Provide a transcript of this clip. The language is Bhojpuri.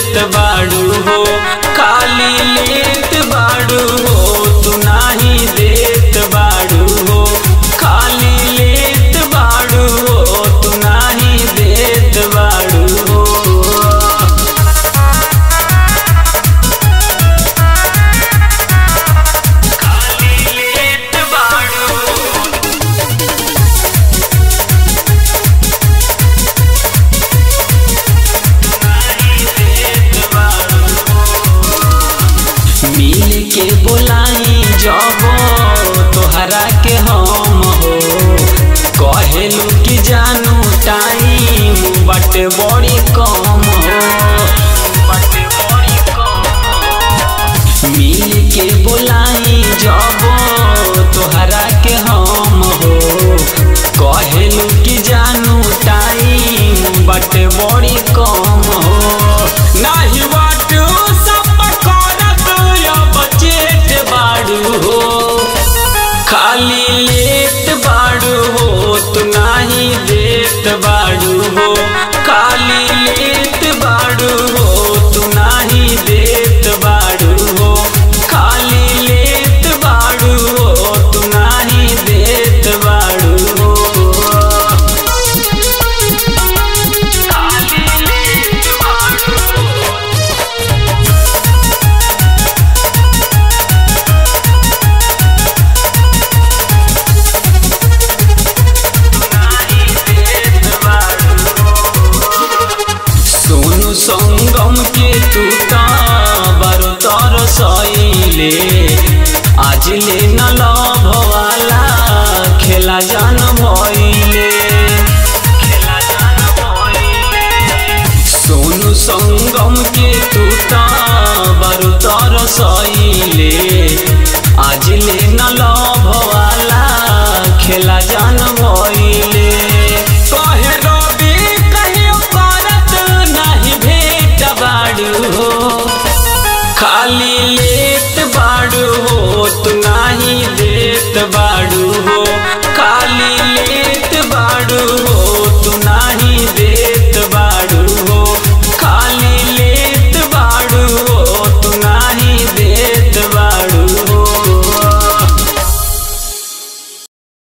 देत बाड़ू हो खाली लेत बाड़ू हो तू नाही देत बाड़ू हो खाली लेत बाड़ू हो तू नाही देत बाड़ू हो खाली लेत बाड़ू मिल के बोलाई जब तोहरा के हम हो कहेलू कि जानू टाइम बट बड़ी कम हो मिल के बोलाई जब तोहरा के हम हो कहेलू कि जानू टाइम बट बड़ी कम हो नाही बाट सब करत अब चेत बाड़ू हो खाली लेत बाड़ू हो तू नाही देत बाड़ू हो खाली लेत बाड़ू हो तू नाही देत बाड़ू हो खाली लेत बाड़ू हो तू नाही देत बाड़ू हो खाली लेत बाड़ू हो सोनू संगम के तू बारो तर सैले आज ले न लभवाला खेला जान भइले सोनू संगम के तू बारो तर सैले आज ले न लभवाला खेला जान भइले